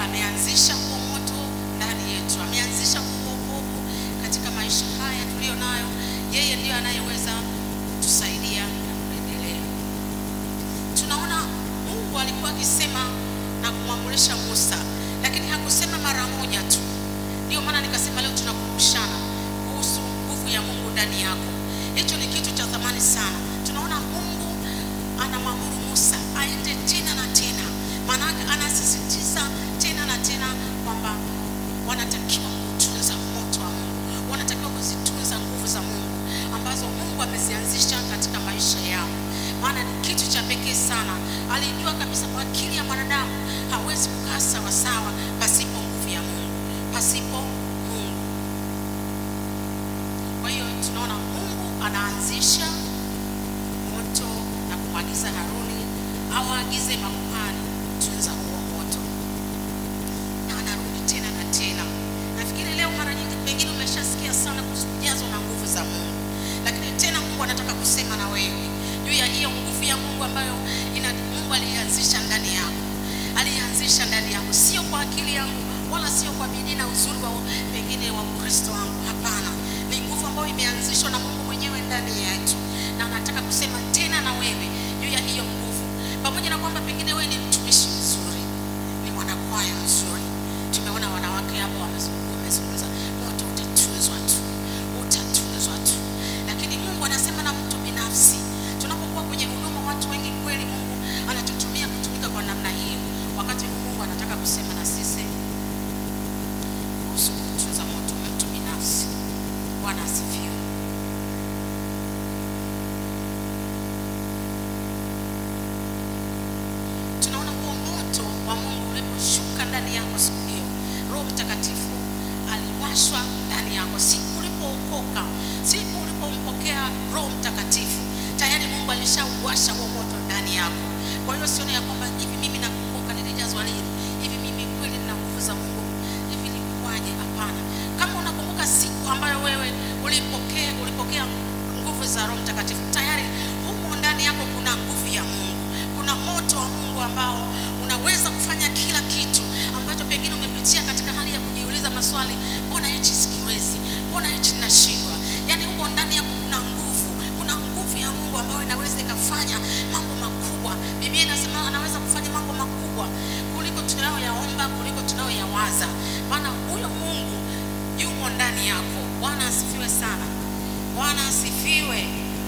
ameanzisha huo moto ndani yetu, ameanzisha huo wokovu katika maisha haya tuliyo nayo. Yeye ndiyo anayeweza kutusaidia na kuendelea. Tunaona Mungu alikuwa akisema na kumwamurisha Musa, lakini hakusema mara moja tu. Ndio maana nikasema leo tunakumbushana kuhusu nguvu ya Mungu ndani yako. Hicho ni kitu cha thamani sana. Tunaona Mungu anamwamuru Musa aende tena na tena, maanake anasisitiza tena na tena kwamba wanatakiwa kutunza moto wa Mungu, wanatakiwa kuzitunza nguvu za Mungu ambazo Mungu amezianzisha katika maisha yao, maana ni kitu cha pekee sana. Alijua kabisa kwa akili ya mwanadamu hawezi kukaa sawasawa pasipo nguvu ya Mungu, pasipo Mungu. Kwa hiyo tunaona Mungu anaanzisha moto na kumwagiza Haruni awaagize makuhani tunza huo moto, na anarudi tena na tena. Nafikiri leo mara nyingi pengine umeshasikia sana kuhusu kujazwa na nguvu za Mungu, lakini tena Mungu anataka kusema na wewe juu ya hiyo nguvu ya Mungu ambayo ina Mungu alianzisha ndani yako, alianzisha ndani yako, sio kwa akili yangu wala sio kwa bidii na uzuri wa pengine wa Ukristo wangu. Hapana, ni nguvu ambayo imeanzishwa na Mungu mwenyewe ndani yetu, na anataka kusema tena na wewe juu ya hiyo nguvu, pamoja na kwamba pengine wewe ni mtumishi mzuri, ni mwanakwaya mzuri. Tumeona wanawake hapo wamezungumza, wamezungumza, moto utatunzwa tu, utatunzwa tu, lakini Mungu anasema na mtu binafsi. Tunapokuwa kwenye huduma, watu wengi kweli, Mungu anatutumia kutumika kwa namna hiyo. Wakati huu Mungu anataka kusema na sisi kuhusu kutunza moto wa mtu binafsi. Bwana asifiwe. Tunaona huo moto wa Mungu uliposhuka ndani yako siku hiyo, Roho Mtakatifu aliwashwa ndani yako siku ulipookoka, siku ulipompokea Roho Mtakatifu, tayari Mungu alishauwasha huo moto ndani yako. Kwa hiyo sione ya kwamba hivi mimi nakumbuka nilijazwa lini, hivi mimi kweli nina nguvu za Mungu, hivi nilikuwaje? Hapana. Kama unakumbuka siku ambayo wewe ulipokea ulipokea nguvu za Roho Mtakatifu, tayari humo ndani yako kuna nguvu ya Mungu, kuna moto wa Mungu ambao unaweza kufanya kila kitu ambacho pengine umepitia katika hali ya kujiuliza maswali, mbona hichi sikiwezi, mbona hichi ninashindwa. Yaani huko ndani yako kuna nguvu, kuna nguvu ya Mungu ambayo inaweza ikafanya mambo makubwa. Biblia inasema anaweza kufanya mambo makubwa kuliko tunayoyaomba, kuliko tunayoyawaza, maana huyo Mungu yumo ndani yako. Bwana asifiwe sana. Bwana asifiwe.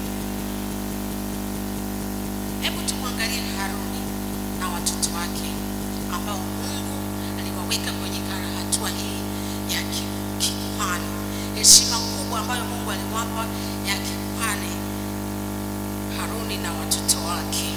Hebu tumwangalie Haruni na watoto wake ambao Mungu aliwaweka kwenye kara- hatua hii ya ki- kikuhani, heshima kubwa ambayo Mungu aliwapa ya kikuhani, Haruni na watoto wake.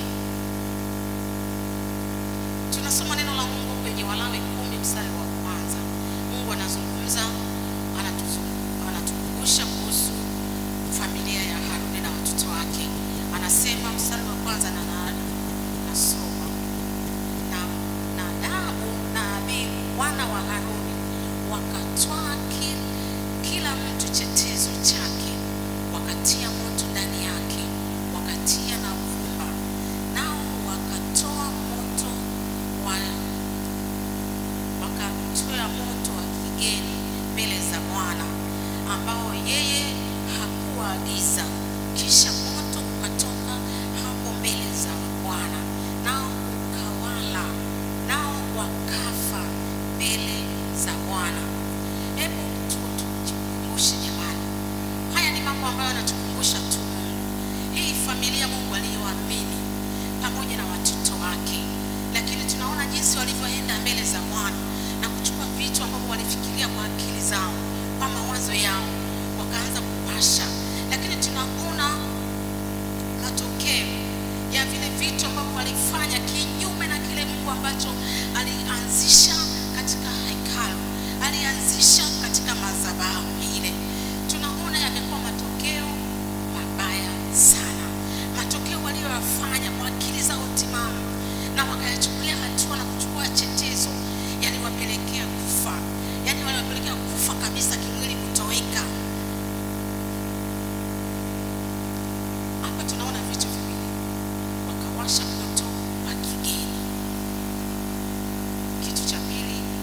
Tunasoma neno la Mungu kwenye Walawi kumi mstari wa kwanza. Mungu anazungumza, anatuzu- anatukumbusha kuhusu familia ya Haruni na watoto wake. Anasema mstari wa kwanza na na- nasoma na Nadabu na Abihu wana wa Haruni wakatwaa ki- kila mtu chetezo chake, wakatia moto ndani yake, wakatia na uvumba, nao wakatoa moto wa wakatoa moto wa kigeni mbele za Bwana ambao yeye hakuwaagiza. Kisha moto ukatoka hapo mbele za Bwana, nao ukawala, nao wakafa mbele za Bwana. Hebu tu- tujikumbushe jamani, haya ni mambo ambayo yanatukumbusha tu Mungu, hii familia Mungu aliyoamini pamoja na watoto wake, lakini tunaona jinsi walivyoenda mbele za Bwana na kuchukua vitu ambavyo walifikiria kwa akili zao, kwa mawazo yao, wakaanza kupasha, lakini tunaona matokeo ya vile vitu ambavyo walifanya kinyume na kile Mungu ambacho alianzisha katika hekalu, alianzisha katika madhabahu ile. Tunaona yamekuwa matokeo mabaya sana, matokeo waliyoyafanya kwa akili zao timamu na wakayachukulia hatua na kuchukua chetezo, yaliwapelekea kufa, yani waliwapelekea kufa kabisa, kimwili kutoweka. Hapa tunaona vitu viwili, wakawasha moto wa kigeni. Kitu cha pili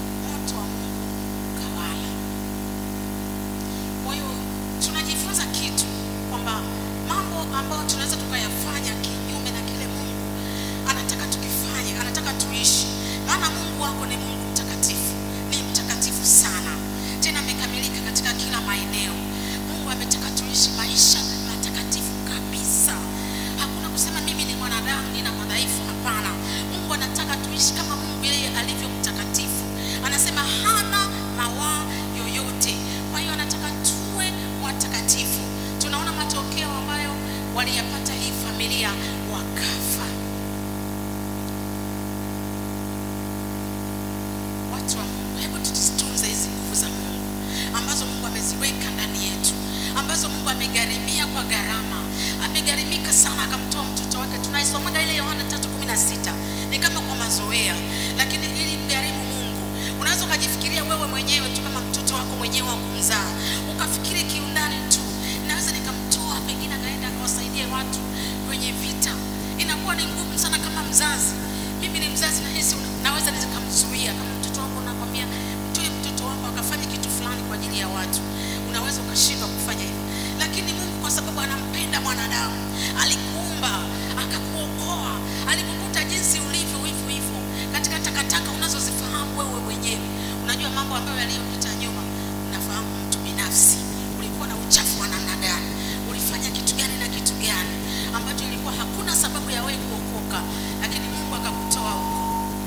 maana Mungu wako ni Mungu mtakatifu, ni mtakatifu sana, tena amekamilika katika kila maeneo. Mungu ametaka tuishi maisha matakatifu kabisa. Hakuna kusema mimi ni mwanadamu, nina madhaifu. Hapana, Mungu anataka tuishi kama Mungu yeye alivyo mtakatifu. Anasema hana mawaa yoyote, kwa hiyo anataka tuwe watakatifu. Tunaona matokeo ambayo waliyapata hii familia, wakafa. Watu wa Mungu, hebu tuzitunze hizi nguvu za Mungu ambazo Mungu ameziweka ndani yetu, ambazo Mungu amegharimia kwa gharama, amegharimika sana, akamtoa mtoto wake. Tunaisomaga ile Yohana 3:16 ni kama kwa mazoea, lakini ili mgharimu Mungu, unaweza ukajifikiria wewe mwenyewe tu kama mtoto wako mwenyewe wa kumzaa, ukafikiri kiundani tu, naweza nikamtoa pengine akaenda akawasaidie watu kwenye vita. Inakuwa ni ngumu sana kama mzazi. Mimi ni mzazi, nahisi una- naweza nikamzuia kama mtoto wako, nakwambia mtoe mtoto wako akafanye kitu fulani kwa ajili ya watu, unaweza ukashindwa kufanya hivyo, lakini Mungu kwa sababu anampenda mwanadamu, alikuumba akakuokoa, alikukuta jinsi ulivyo hivyo hivyo katika takataka unazozifahamu wewe mwenyewe. Unajua mambo ambayo yaliyopita nyuma, unafahamu mtu binafsi, ulikuwa na uchafu wa namna gani, ulifanya kitu gani na kitu gani ambacho ilikuwa hakuna sababu ya wewe kuokoka, lakini Mungu akakutoa huko.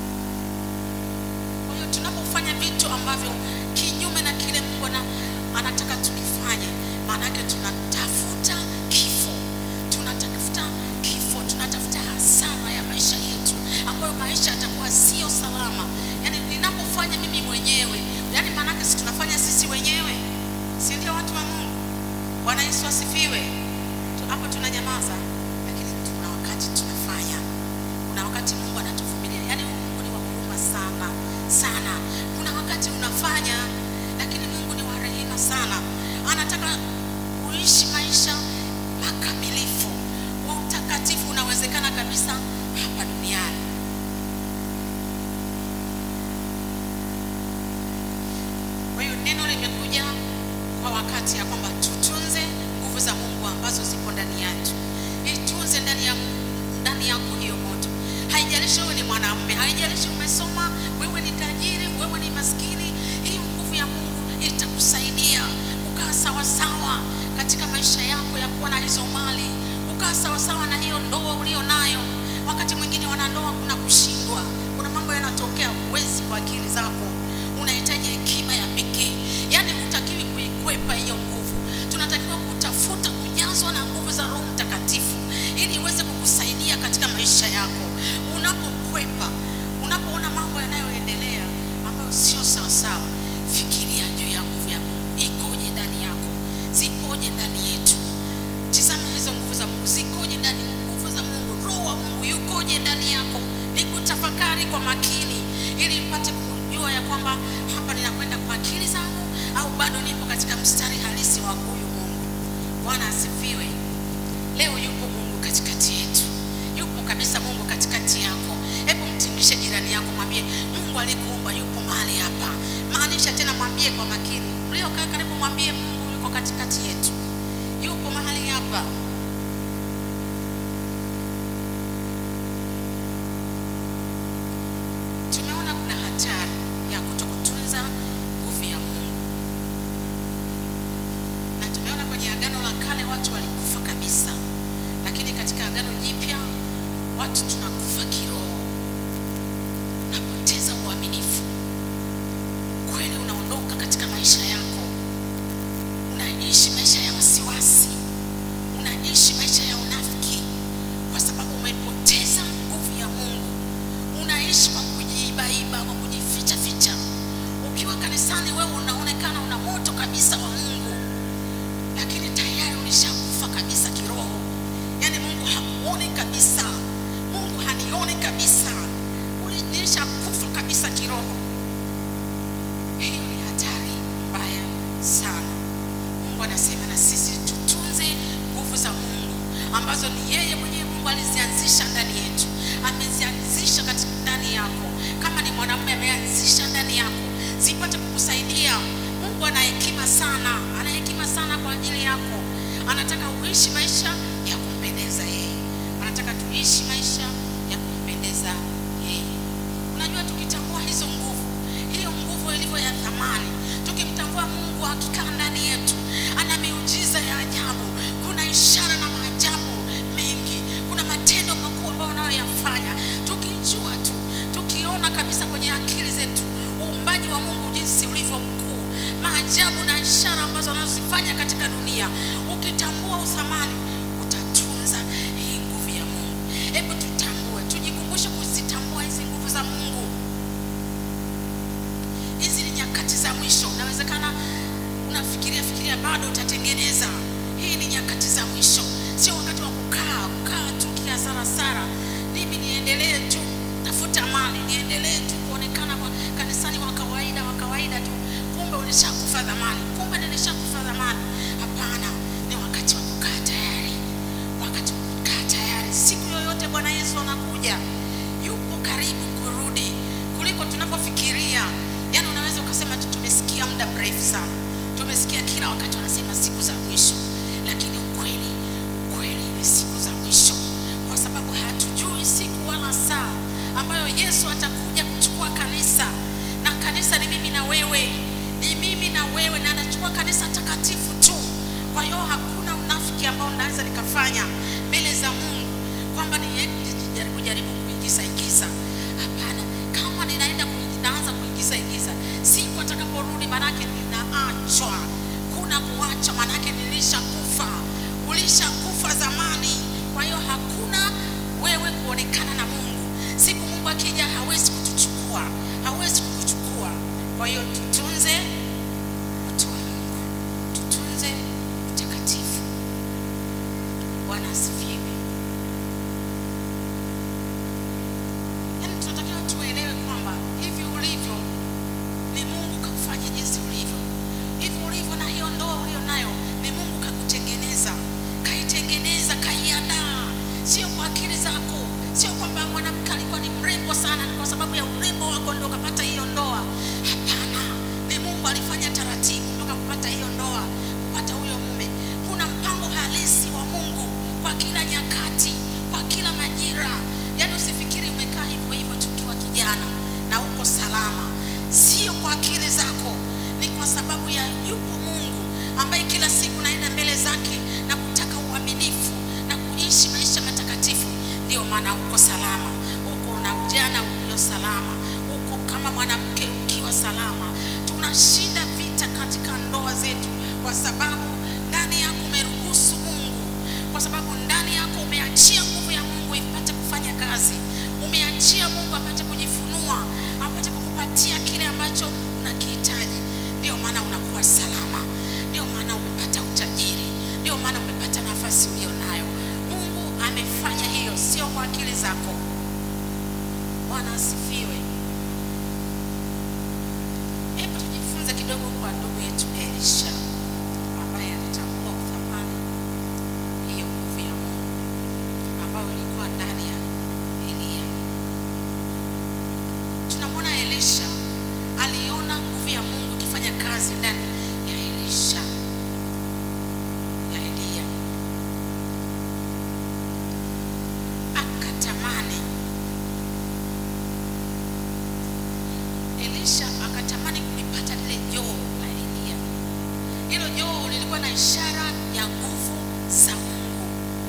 Kwa hiyo tunapofanya vitu ambavyo kinyume na kile Mungu ana, anataka tukifanye, maana yake tunatafuta kifo, tunatafuta kifo, tunatafuta hasara ya maisha yetu, ambayo maisha yatakuwa sio salama. Yani ninapofanya mimi mwenyewe, yani maana yake si tunafanya sisi wenyewe, si ndio watu wa Mungu? Bwana Yesu asifiwe. Tu- Hapo tunanyamaza, lakini tuna wakati tunafanya kuna wakati Mungu anatuvumilia. Yaani Mungu ni wa huruma sana sana. Kuna wakati unafanya, lakini Mungu ni wa rehema sana. Anataka uishi maisha makamilifu, wa utakatifu unawezekana kabisa hapa duniani. Kwa hiyo neno limekuja kwa wakati ya kwamba tutunze nguvu za Mungu ambazo zipo ndani yetu. Itunze ndani ya ndani yako hiyo moto. Haijalishi wewe ni mwanamume, haijalishi umesoma, wewe ni tajiri, wewe ni maskini, hiyo nguvu ya Mungu itakusaidia ukaa sawa sawa katika maisha yako ya kuwa na hizo mali, ukaa sawa sawa na hiyo ndoa ulio nayo. Wakati mwingine wanandoa kuna kushindwa, kuna mambo yanatokea, huwezi kwa akili zako, unahitaji hekima ya pekee. Yaani hutakiwi kuikwepa hiyo nguvu, tunatakiwa kutafuta kujazwa na nguvu za Roho Mtakatifu ili iweze kukusaidia katika maisha yako. Unapokwepa, unapoona mambo yanayoendelea ambayo sio sawa sawa, fikiria juu ya nguvu ya Mungu ikoje ndani yako, zikoje ndani yetu. Tizama hizo nguvu za Mungu zikoje ndani, nguvu za Mungu, Roho wa Mungu yukoje ndani yako. Ni kutafakari kwa makini, ili mpate kujua ya kwamba hapa ninakwenda kwa akili zangu au bado nipo katika mstari halisi wa huyu Mungu. Bwana asifiwe. Leo yupo Mungu katikati yetu, yupo kabisa Mungu katikati yako. Hebu mtingishe jirani yako, mwambie Mungu alikuumba yupo mahali hapa. Maanisha tena, mwambie kwa makini. Mliokaa karibu, mwambie Mungu yuko katikati yetu, yupo mahali hapa. Tumeona kuna hatari ya kutokutunza nguvu ya Mungu, na tumeona kwenye Agano la Kale watu walikufa kabisa, lakini katika Agano Jipya watu tunakufa kiroho, unapoteza uaminifu, ukweli unaondoka katika maisha yako, unaishi maisha ya wasiwasi, unaishi maisha ya unafiki, kwa sababu umepoteza nguvu ya Mungu. Unaishi kwa kujiibaiba, kwa kujificha ficha. Ukiwa kanisani, wewe unaonekana una moto kabisa wa Mungu, lakini tayari ulishakufa kabisa kiroho. Yaani Mungu hakuoni kabisa, Mungu hanioni kabisa, Uli- nilishakufa kabisa kiroho. Hiyo ni hatari mbaya sana. Mungu anasema na sisi tutunze nguvu za Mungu ambazo ni yeye mwenyewe Mungu alizianzisha ndani yetu, amezianzisha katika ndani yako. Kama ni mwanamume, ameanzisha ndani yako zipate kukusaidia. Mungu ana hekima sana, ana hekima sana kwa ajili yako. Anataka uishi maisha ya kumpendeza yeye, anataka tuishi maisha ya kumpendeza yeye. Unajua, tukitambua thamani tukimtambua mungu akikaa ndani yetu ana miujiza ya ajabu kuna ishara na maajabu mengi kuna matendo makuu ambayo anayoyafanya tukijua tu tukiona kabisa kwenye akili zetu uumbaji wa mungu jinsi ulivyo mkuu maajabu na ishara ambazo anazozifanya katika dunia ukitambua uthamani utatunza hii nguvu ya mungu hebu tutambue tujikumbushe kuzitambua hizi nguvu za mungu hizi ni nyakati za mwisho unawezekana unafikiria fikiria bado utatengeneza hii ni nyakati za mwisho sio wakati wa kukaa kukaa tu kiasarasara mimi niendelee tu tafuta mali niendelee tu kuonekana kwa kanisani wa kawaida wa kawaida tu kumbe ulishakufa dhamani kumbe nilishakufa dhamani hapana ni wakati wa kukaa tayari wakati wa kukaa tayari siku yoyote bwana yesu anakuja yupo karibu kurudi kuliko tunapofikiria yaani unaweza ukasema tu tumesikia muda mrefu sana tumesikia kila wakati wanasema siku za mwisho lakini ukweli ukweli ni siku za mwisho kwa sababu hatujui siku wala saa ambayo yesu atakuja kuchukua kanisa na kanisa ni mimi na wewe ni mimi na wewe na anachukua kanisa takatifu tu kwa hiyo hakuna unafiki ambao naweza nikafanya mbele za mungu kwamba nijaribu jaribu kuingiza ingiza hapana kama ninaenda kuingi- naanza kuingiza ingiza siku atakaporudi manake ninaachwa kuna kuacha manake nilishakufa ulishakufa zamani kwa hiyo hakuna wewe kuonekana na mungu siku mungu akija hawezi kutuchukua hawezi kukuchukua kwa hiyo tutunze watu wa mungu tutunze utakatifu bwana asifiwe yaani tunatakiwa tuelewe kwamba hivi ulivyo ni mungu kakufanya jinsi ulivyo hivi ulivyo na hiyo ndoa ulio nayo ni mungu kakutengeneza kaitengeneza kaiandaa sio kwa akili zako sio kwamba mwanamke alikuwa ni mrembo sana ni kwa sababu ya urembo wako ndo ukapata hiyo ndoa hapana ni mungu alifanya taratibu mpaka kupata hiyo ndoa kupata huyo mume kuna mpango halisi wa mungu kwa kila nyakati kwa kila majira yaani usifikiri umekaa hivyo hivyo tukiwa kijana na uko salama sio kwa akili zako ni kwa sababu ya yupo mungu ambaye kila siku naenda mbele zake na kutaka uaminifu na kuishi maisha matakatifu ndio maana uko salama uko na ujana ulio salama uko kama mwanamke ukiwa salama tunashinda vita katika ndoa zetu kwa sababu ndani yako umeruhusu mungu kwa sababu ndani yako umeachia nguvu ya mungu ipate kufanya kazi umeachia mungu apate kujifunua apate kukupatia kile ambacho unakihitaji ndio maana unakuwa salama ndio maana umepata utajiri ndio maana umepata nafasi ulio nayo mungu amefanya hiyo sio kwa akili zako bwana asifiwe hebu tujifunze kidogo kwa ndugu yetu elisha ambaye alitambua uthamani hiyo nguvu ya mungu ambayo ilikuwa ndani ya eliya tunamwona elisha aliona nguvu ya mungu ikifanya kazi ndani ya elisha ya eliya akatamani elisha akatamani kulipata lile joo la eliya hilo joo lilikuwa na ishara ya nguvu za mungu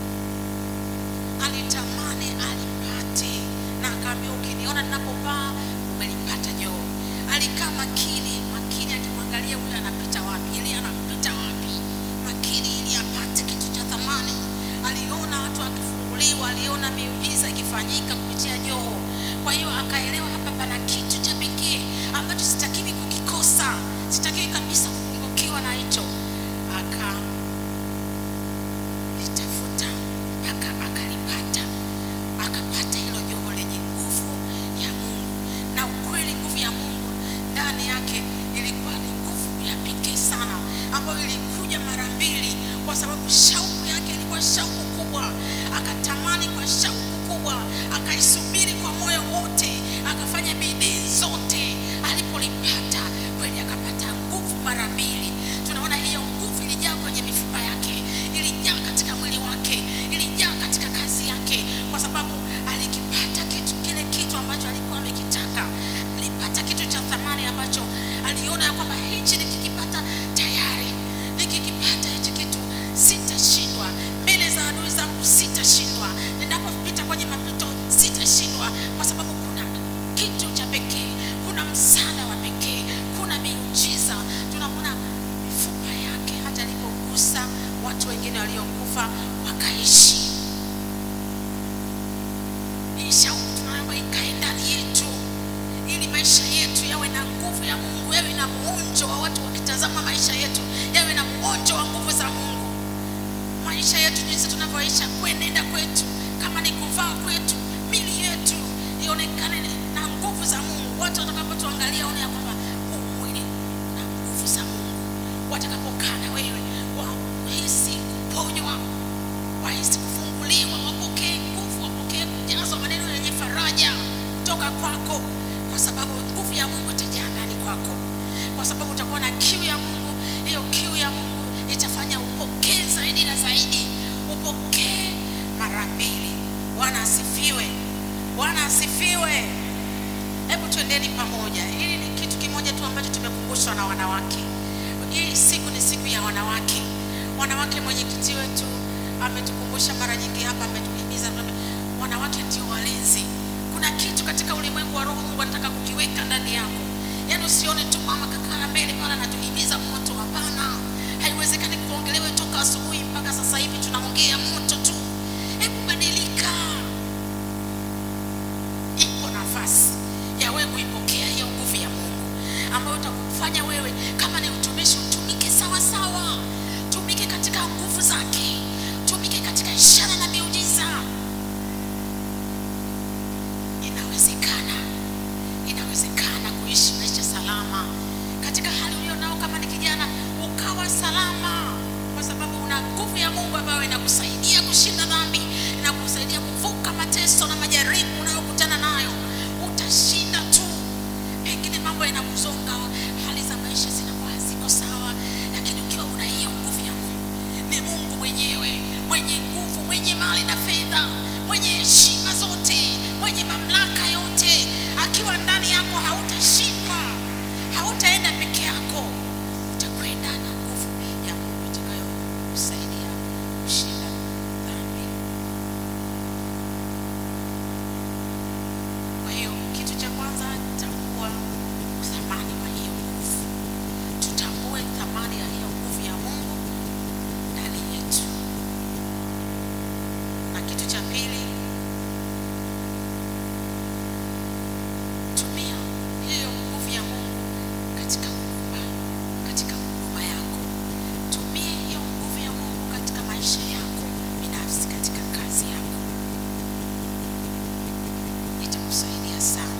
alitamani alipate na akaambia ukiniona ninapopaa umelipata joo alikaa makini makini akimwangalia huyo anapita wapi ili anapita wapi makini ili apate kitu cha thamani aliona watu wakifunguliwa aliona miujiza ikifanyika kupitia joo kwa hiyo akaelewa hapa pana kitu cha pekee ambacho sitakiwi kukikosa sitakiwi kabisa kupungukiwa na hicho aka litafuta aka akalipata akapata hilo joho lenye nguvu ya mungu na ukweli nguvu ya mungu ndani yake ilikuwa ni nguvu ya pekee sana ambayo ilikuja mara mbili kwa sababu shauku yake ilikuwa shauku kubwa akatamani kwa shauku kubwa akaisubiri kwa moyo wote akafanya bidii zote alipolipata kweli akapata nguvu mara mbili tunaona hiyo nguvu ilijaa kwenye mifupa yake ilijaa katika mwili wake ilijaa katika kazi yake kwa sababu alikipata kitu kile kitu ambacho alikuwa amekitaka alipata kitu cha thamani ambacho aliona ya kwamba mungu yawe na muonjo wa watu wakitazama maisha yetu yawe na muonjo wa nguvu za mungu maisha yetu jinsi tunavyoisha kuenenda kwetu kama ni kuvaa kwetu mili yetu ionekane na nguvu za mungu watu watakapotuangalia one ya kwamba huu mwili na nguvu za mungu watakapokaa na wewe wahisi kuponywa wahisi kufunguliwa wapokee nguvu wapokee kujazwa maneno yenye faraja kutoka kwako kwa sababu nguvu ya mungu itajaa ndani kwako kwa sababu utakuwa na kiu ya mungu hiyo kiu ya mungu itafanya upokee zaidi na zaidi upokee mara mbili bwana asifiwe bwana asifiwe hebu tuendeni pamoja hili ni kitu kimoja tu ambacho tumekumbushwa na wanawake hii siku ni siku ya wanawake wanawake mwenyekiti wetu ametukumbusha mara nyingi hapa ametuhimiza wanawake ndio walinzi kuna kitu katika ulimwengu wa roho mungu anataka kukiweka ndani yako yaani usione tu mama kakaa mbele pale anatuhimiza moto hapana haiwezekani kuongelewe toka asubuhi mpaka sasa hivi tunaongea moto tu hebu badilika ipo nafasi ya wewe kuipokea hiyo nguvu ya mungu ambayo utakufanya wewe kama ni utumishi utumike sawa sawa tumike katika nguvu zake tumike katika ishara na miujiza inawezekana inawezekana kuishi maisha salama katika hali ulio nao kama ni kijana ukawa salama kwa sababu una nguvu ya mungu ambayo inakusaidia kushinda dhambi inakusaidia kuvuka mateso na majaribu unayokutana nayo utashinda tu pengine mambo yanakuzonga hali za maisha zinakuwa haziko sawa lakini ukiwa una hiyo nguvu ya mungu ni mungu mwenyewe mwenye nguvu mwenye mali na fedha mwenye heshima zote mwenye mamlaka yote akiwa ndani yako hautashindwa hautaenda peke yako utakwenda na nguvu ya mungu itakayokusaidia kushinda dhambi kwa hiyo kitu cha kwanza tambua uthamani wa hiyo nguvu tutambue thamani ya hiyo nguvu ya mungu ndani yetu na kitu cha pili tumia hiyo nguvu ya mungu katika huduma katika huduma yako tumia hiyo nguvu ya mungu katika maisha yako binafsi katika kazi yako itakusaidia sana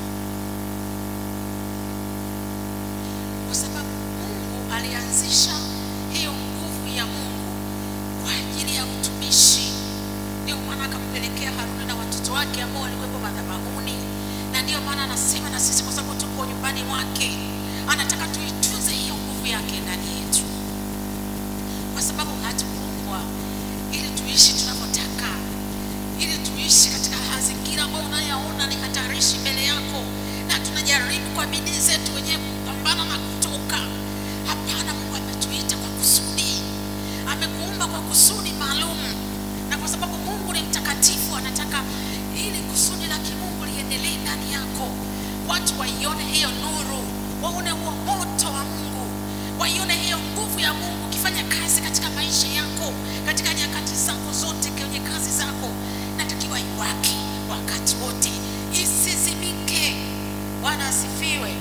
kwa sababu mungu alianzisha hiyo nguvu ya mungu kwa ajili ya utumishi ndio maana akampelekea haruni na watoto wake ambao walikuwepo madhabahuni na ndiyo maana anasema na sisi kwa sababu tuko nyumbani mwake anataka tuitunze hiyo nguvu yake ndani yetu kwa sababu hatukuumbwa ili tuishi tunavyotaka ili tuishi katika mazingira ambayo unayaona ni hatarishi mbele yako na tunajaribu kwa bidii zetu wenyewe kupambana na kutoka hapana mungu ametuita kwa kusudi amekuumba kwa kusudi maalum na kwa sababu mungu ni mtakatifu anataka ili kusudi la kimungu liendelee ndani yako watu waione hiyo nuru waone huo moto wa mungu waione hiyo nguvu ya mungu ukifanya kazi katika maisha yako katika nyakati zako zote kwenye kazi zako natakiwa iwake wakati wote isizimike bwana asifiwe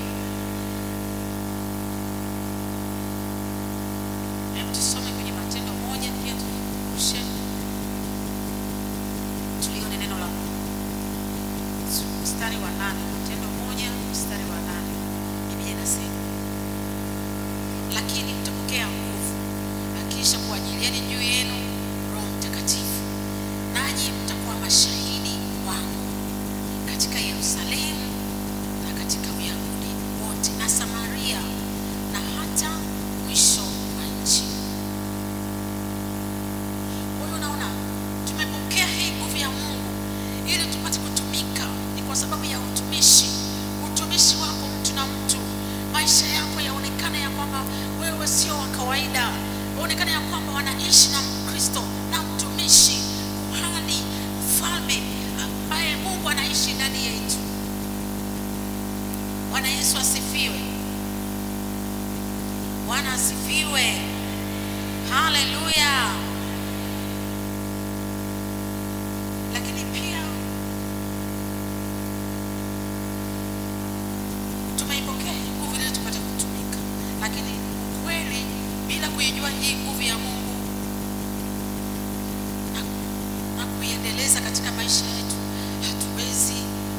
hebu tusome kwenye matendo moja pia tujikumbushe tulione neno la mungu mstari wa nane matendo moja mstari wa nane biblia inasema lakini mtapokea nguvu akiisha kuajilieni juu yenu roho mtakatifu nanyi mtakuwa mashahidi wangu katika yerusalemu na katika uyahudi wote na samaria na hata mwisho wa nchi kwa hiyo unaona tumepokea hii nguvu ya mungu ili tupate kutumika ni kwa sababu ya utumishi utumishi wako mtu na mtu maisha yako yaonekane ya kwamba wewe sio wa kawaida waonekane ya kwamba wanaishi na mkristo na mtumishi kuhani mfalme ambaye mungu anaishi ndani yetu bwana yesu asifiwe bwana asifiwe haleluya lakini pia tumeipokea hii nguvu ili tupate kutumika kuijua hii nguvu ya Mungu na, na kuiendeleza katika maisha yetu, hatuwezi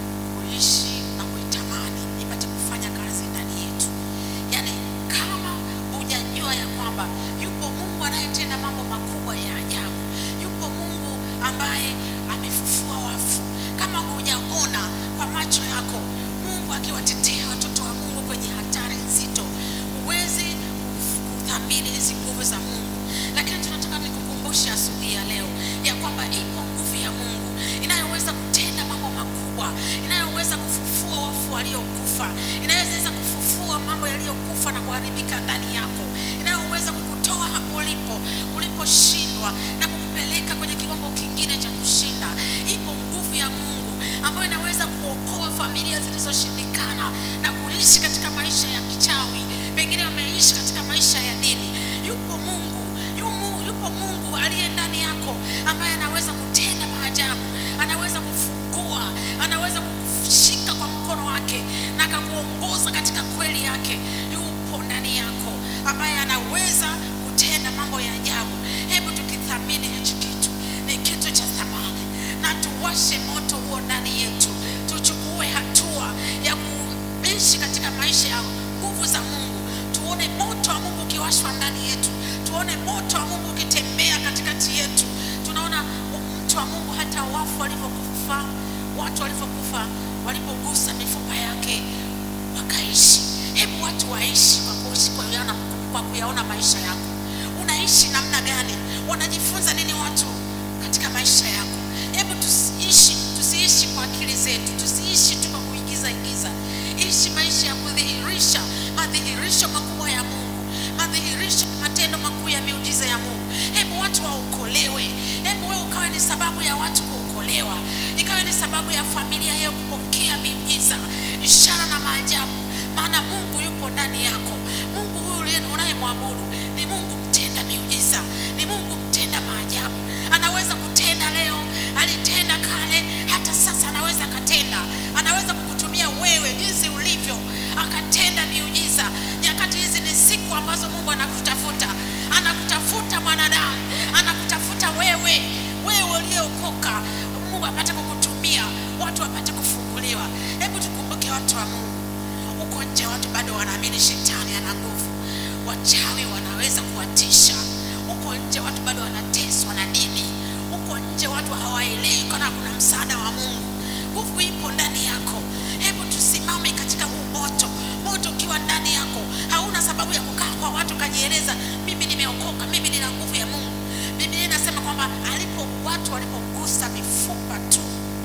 kuishi na kuitamani ipate kufanya kazi ndani yetu. Yaani, kama hujajua ya kwamba yupo Mungu anayetenda mambo makubwa ya ajabu, yupo Mungu ambaye amefufua wafu, kama hujaona kwa macho yako Mungu akiwatetea watoto wa Mungu kwenye hatari nzito, huwezi kuthamini hizi nguvu za Mungu. Lakini tunataka nikukumbushe asubuhi ya leo ya kwamba ipo nguvu ya Mungu inayoweza kutenda mambo makubwa, inayoweza kufufua wafu waliokufa, inayoweza kufufua mambo yaliyokufa na kuharibika ndani yako, inayoweza kukutoa hapo ulipo uliposhindwa na kukupeleka kwenye kiwango kingine cha kushinda. Ipo nguvu ya Mungu ambayo inaweza kuokoa familia zilizoshindikana na kuishi katika maisha ya kichawi, pengine wameishi katika maisha ya dini. Yupo Mungu, yumu, yupo Mungu aliye ndani yako ambaye anaweza kutenda maajabu, anaweza kufungua, anaweza kukushika kwa mkono wake na akakuongoza katika kweli yake. Yupo ndani yako ambaye anaweza kutenda mambo ya ajabu. Hebu tukithamini hichi kitu, ni kitu cha thamani, na tuwashe moto huo ndani yetu, tuchukue hatua ya kuishi katika maisha ya nguvu za Mungu, tuone moto wa Mungu ukiwashwa ndani yetu, tuone moto wa Mungu ukitembea katikati yetu. Tunaona mtu wa Mungu hata wafu walivyokufa, watu walivyokufa, walipogusa mifupa yake wakaishi. Hebu watu waishi kwa kuishi kwa kuyaona, kwa kuyaona maisha yako. Unaishi namna gani? Wanajifunza nini watu katika maisha yako? Hebu tusiishi, tusiishi kwa akili zetu, tusiishi tu kwa kuigiza igiza. Ishi maisha ya kudhihirisha madhihirisho makubwa ya Mungu, madhihirisho matendo makuu ya miujiza ya Mungu. Hebu watu waokolewe. Hebu wewe ukawe ni sababu ya watu kuokolewa, ikawe ni sababu ya familia yao kupokea miujiza, ishara na maajabu, maana Mungu yupo ndani yako. Mungu huyu uliye- unayemwabudu ni Mungu mtenda miujiza, ni Mungu mtenda maajabu. Anaweza kutenda leo, alitenda kale, hata sasa anaweza akatenda. Anaweza kukutumia wewe jinsi ulivyo, akatenda miujiza. Nyakati hizi ni siku ambazo Mungu anakutafuta, anakutafuta mwanadamu, anakutafuta wewe, wewe uliyeokoka. Mungu apate kukutumia, watu wapate kufunguliwa. Hebu tukumbuke watu wa Mungu huko nje watu bado wanaamini shetani ana nguvu, wachawi wanaweza kuwatisha. Huko nje watu bado wanateswa na dini. Huko nje watu hawaelewi kana kuna msaada wa Mungu. Nguvu ipo ndani yako. Hebu tusimame katika huu moto, moto ukiwa ndani yako, hauna sababu ya kukaa kwa watu ukajieleza, mimi nimeokoka, mimi nina nguvu ya Mungu. Biblia inasema kwamba alipo watu walipogusa mifupa tu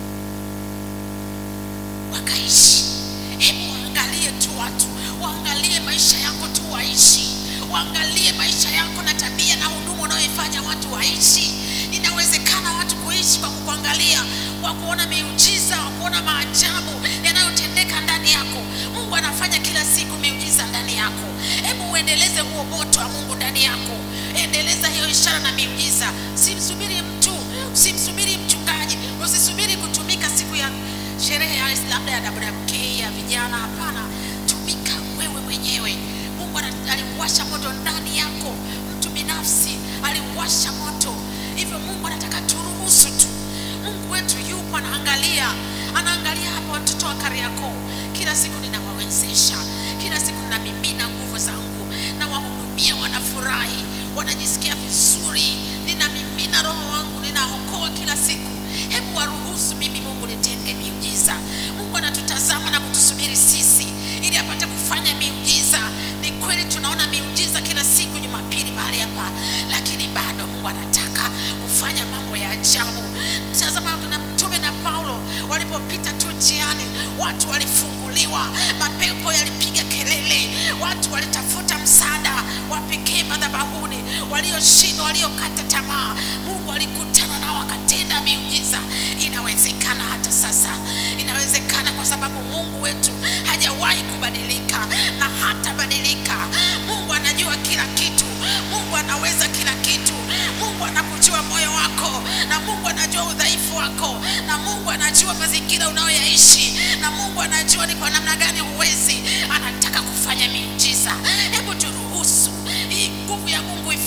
wakaishi. Hebu waangalie tu watu, waangalie maisha yako tu waishi, waangalie maisha yako na tabia na huduma unayoifanya watu waishi. Inawezekana watu kuishi kwa kukuangalia, kwa kuona miujiza, kwa kuona maajabu yanayotendeka ndani yako. Mungu anafanya kila siku miujiza ndani yako. Hebu uendeleze huo moto wa Mungu ndani yako, endeleza hiyo ishara na miujiza. Simsubiri mtu, simsubiri mchungaji, usisubiri kutumika siku ya sherehe ya labda ya WMK ya vijana. Hapana, tumika wewe mwenyewe. Mungu ana- aliuwasha moto ndani yako, mtu binafsi aliuwasha moto. Hivyo Mungu anataka turuhusu tu. Mungu wetu yupo, anaangalia, anaangalia hapa watoto wa Kariakoo. Kila siku ninawawezesha, kila siku ninamimina nguvu zangu, na wahudumia, wanafurahi, wanajisikia vizuri, ninamimina roho wangu, ninaokoa kila siku. Hebu waruhusu mimi Mungu nitende miujiza. Mungu anatutazama na kutusubiri sisi ili apate kufanya miujiza. Ni kweli tunaona miujiza kila siku Jumapili mahali hapa, lakini bado Mungu anataka kufanya mambo ya ajabu. Tazama na mtume na Paulo walipopita tu njiani, watu walifunguliwa, mapepo yalipiga kelele, watu walitafuta msaada wa pekee madhabahuni, walioshindwa, waliokata tamaa, Mungu alikutana nao akatenda miujiza. Inawezekana hata sasa, inawezekana kwa sababu Mungu wetu hajawahi kubadilika na hatabadilika. Mungu anajua kila kitu, Mungu anaweza kila kitu. Mungu anakujua moyo wako, na Mungu anajua udhaifu wako, na Mungu anajua mazingira unayoyaishi, na Mungu anajua ni kwa namna gani huwezi. Anataka kufanya miujiza. Hebu turuhusu hii nguvu ya Mungu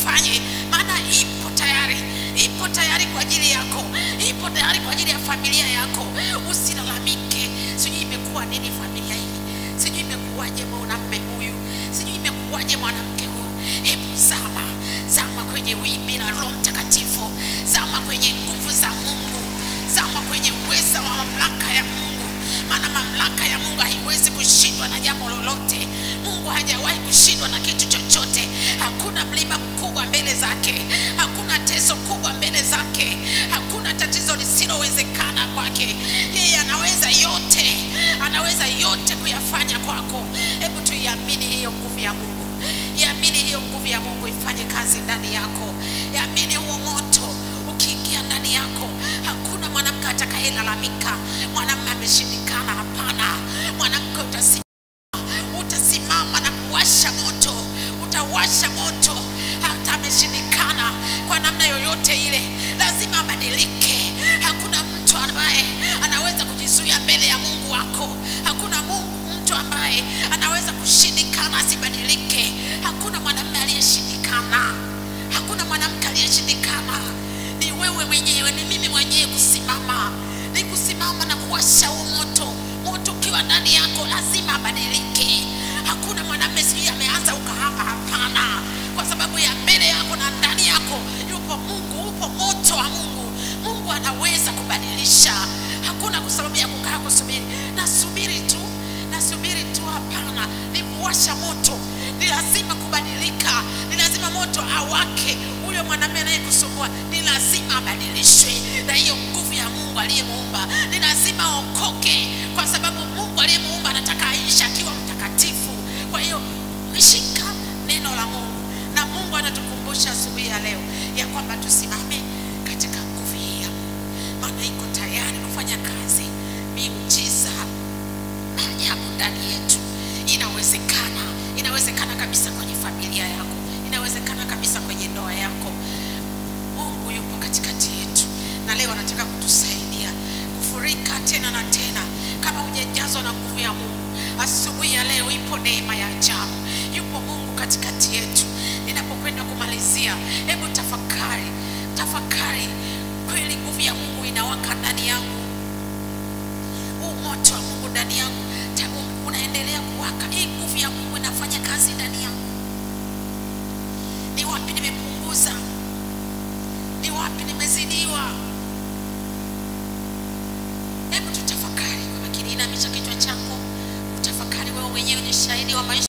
uifanye, maana ipo tayari, ipo tayari kwa ajili yako, ipo tayari kwa ajili ya familia yako. Usilalamike, sijui imekuwa nini familia hii, sijui imekuwaje mwanamume huyu, sijui imekuwaje mwanamke huyu. Hebu zama, zama kwenye wimbi la Roho Mtakatifu, zama kwenye nguvu za Mungu, zama kwenye uweza wa mamlaka ya Mungu, maana mamlaka ya Mungu haiwezi kushindwa na jambo lolote. Mungu hajawahi kushindwa na kitu chochote. Hakuna mlima mkubwa mbele zake, hakuna teso kubwa mbele zake, hakuna tatizo lisilowezekana kwake. Yeye anaweza yote, anaweza yote kuyafanya kwako. Hebu tuiamini hiyo nguvu ya Mungu, iamini hiyo nguvu ya Mungu ifanye kazi ndani yako, iamini huo moto ukiingia ndani yako, hakuna mwanamke atakayelalamika mwanamume ameshindikana. Hapana, mwanamke utasimama utasimama na kuwasha moto, utawasha moto. Hata ameshindikana kwa namna yoyote ile, lazima abadilike. Hakuna mtu ambaye anaweza kujizuia mbele ya Mungu wako. Hakuna Mungu, mtu ambaye anaweza kushindikana asibadilike. Hakuna mwanamume aliyeshindikana, hakuna mwanamke aliyeshindikana. Ni wewe mwenyewe, ni mimi mwenyewe kusimama, ni kusimama na kuwasha huo moto. Moto ukiwa ndani yako lazima abadilike. Hakuna mwanamume sijui ameanza ukahaba, hapana, kwa sababu ya mbele yako na ndani yako yupo Mungu, upo moto wa Mungu. Mungu anaweza kubadilisha. Hakuna kwa sababu ya kukaa kusubiri, nasubiri tu, nasubiri tu, hapana, ni kuwasha moto. Ni lazima kubadilika, ni lazima moto awake. Huyo mwanamume anayekusumbua ni lazima abadilishwe na hiyo nguvu ya Mungu aliyemuumba. Ni lazima aokoke, kwa sababu Mungu aliyemuumba anataka aishi akiwa mtakatifu. Kwa hiyo shika neno la Mungu, na Mungu anatukumbusha asubuhi ya leo ya kwamba tusimame katika nguvu hii ya Mungu, maana iko tayari kufanya kazi miujiza na ajabu ndani yetu. Inawezekana, inawezekana kabisa kwenye familia yako, inawezekana kabisa kwenye ndoa yako. Mungu yupo katikati yetu, na leo anataka kutusaidia kufurika tena na tena. Kama hujajazwa na nguvu ya Mungu, asubuhi ya leo ipo neema ya ajabu, yupo Mungu katikati yetu. Ninapokwenda kumalizia, hebu tafakari, tafakari kweli nguvu ya Mungu inawaka ndani yangu huu moto wa Mungu ndani yangu ta- u- unaendelea kuwaka. Hii nguvu ya Mungu inafanya kazi ndani yangu. Ni wapi nimepunguza? Ni wapi nimezidiwa? Hebu tutafakari kwa makini. Inamisha kichwa chako, utafakari wewe mwenyewe, ni shahidi wa maisha